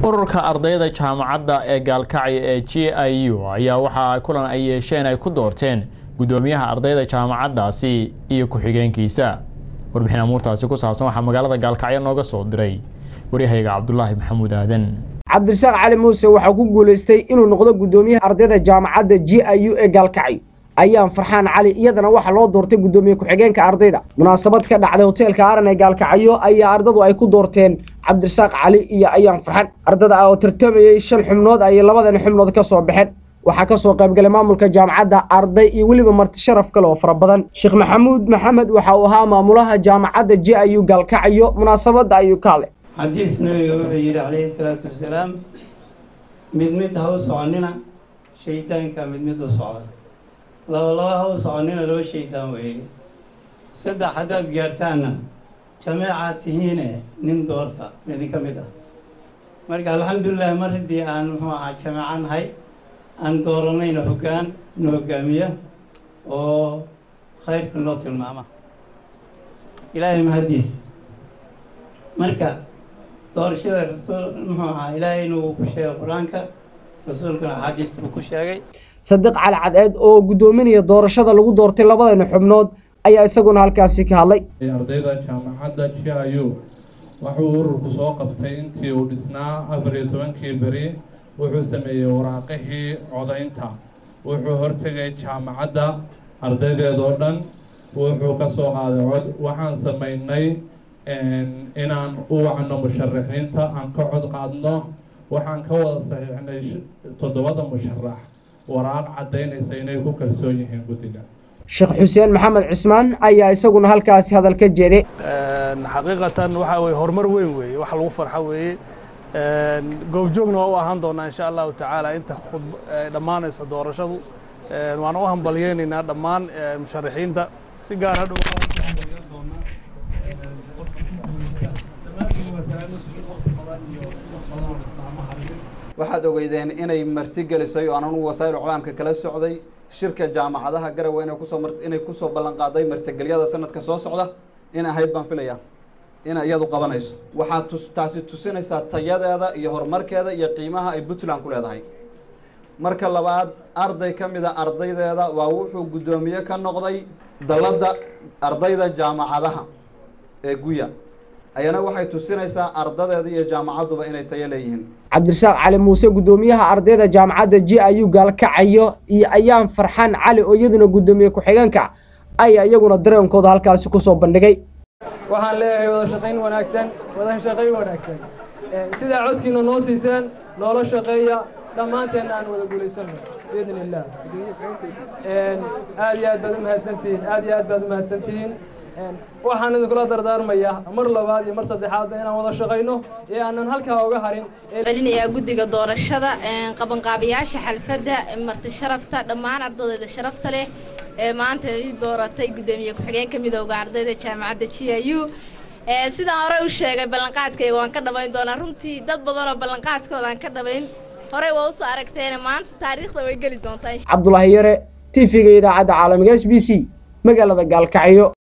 ururka ardayda jaamacadda ee gaalkacyo ee g i u ayaa waxaa kulan ay yeesheen ay ku doorteen guddoomiyaha ardayda jaamacaddaasi iyo ku-xigeenkiisa warbixin amuurtaasi ku saabsan waxaa magaalada gaalkacyo nooga soo diray waryahayga cabdulaahi maxamuud aadan cabdirasaaq cali muuse waxaa ku guulaystay inuu noqdo guddoomiyaha ardayda jaamacadda g i u ee gaalkacyo ayaan farxaan cali iyadana waxaa loo doortay guddoomiye ku-xigeenka ardayda munaasabad ka dhacday hoteelka aaran ee gaalkacyo ayaa ardadu ay ku doorteen cabdirasaaq cali iyo ayaan farxan ardada oo tartamayey shan xubnood ayay labadani xubnood ka soo baxeen waxaa ka soo qaybgalay maamulka jaamacadda arday iyo weliba marti sharaf kale oo fara badan sheekh maxamuud maxamed waxa uu ahaa maamulaha jaamacadda j i u gaalkacyo munaasabadda ayuu ka hadlay xadiis nabiga wuxuu yidhi calayhi salaatu wasalaam mid mid ha u soconina shaydaanka mid mid u socda laba laba ha u soconina laba shaydaan weeye saddex haddaad gaartaanna jameecaad tihiine nin doorta idinka mid ah marka alxamdulilah mar haddii aan muxuu ahaa jameeco nahay aan dooranayna hoggaan na hoggaamiya oo khayrka noo tilmaama ilaahay mahadiis marka doorashada rasuul muxuu ahaa ilaahay inuu ku sheegay qur-aanka rasuulkuna axaadiista uu ku sheegay sadiq cali cadceed oo guddoominaya doorashada lagu doortay labadani xubnood ayaa isaguna halkaasi ka hadlay ardayda jaamacadda g i u wuxuu ururku soo qabtay intii uu dhisnaa afar iyo tobankii beri wuxuu sameeyey waraaqihii codaynta wuxuu hortegay jaamacadda ardaydeedoo dhan wuxuu ka soo qaaday cod waxaan samaynay inaan u wacno musharaxiinta aan ka cod qaadno waxaan ka wada saxiixnay toddobada musharax waraaq caddaynaysa inay ku kalsoon yihiin guddiga sheekh xuseen maxamed cismaan ayaa isaguna halkaasi hadal ka jeeday xaqiiqatan waxaa weye horumar weyn weeye wax lagu farxo weeye goobjoogna waa u ahaan doonaa insha allahu tacaala inta dhammaanaysa doorashadu waan u hambalyeynaynaa dhammaan musharaxiinta si gaar hadhow waxaad ogeydeen inay martigelisay oo anan wasaail colaamka kala socday shirka jaamacadaha garawe inay kusoo inay kusoo ballan qaaday martigelyada sanadka soo socda in ahayd baan filaya inay iyadu qabanayso waxaad tus taasi tusinaysaa tayadeeda iyo horumarkeeda iyo qiimaha ay puntland ku leedahay marka labaad arday ka mid a ardaydeeda waa wuxuu guddoomiye ka noqday dalladda ardayda jaamacadaha ee guya ayana waxay tusinaysaa ardadeeda iyo jaamacadduba inay tayo leeyihiin cabdirasaaq cali muuse guddoomiyaha ardayda jaamacadda j i u gaalkacayo iyo ayaan farxaan cali oo iyaduna guddoomiye ku-xigeenka ayaa iyaguna dareenkooda halkaasi kusoo bandhigay waxaan leeyahay wada shaqayn wanaagsan wada shaqayn wanaagsan sidaa codkiina noo siiseen noola shaqeeya dhammaanteenna aan wada guulaysano biidn illah aad iyo aad baad u mahadsantihiin aad iyo aad baad u mahadsantihiin waxaan idinkula dardaarmayaa mar labaad iyo mar saddexaadba inaan wada shaqayno ee aanan halkaa uga harin celinayaa guddiga doorashada qabanqaabayaasha xalfadda marti sharafta dhammaan ardadeyda sharafta leh ee maanta ii dooratay guddoomiye ku-xigeenka midooda ardayda jaamacadda g i u sidaan horey u sheegay ballanqaadkayga waan ka dhabayn doonaa runtii dad badanoo ballanqaadkooda aan ka dhabayn horey waa usoo aragteene maanta taariikhda way geli doontaa cabdulaahi yare t v-ga idaacadda caalamiga s b c magaalada gaalkacyo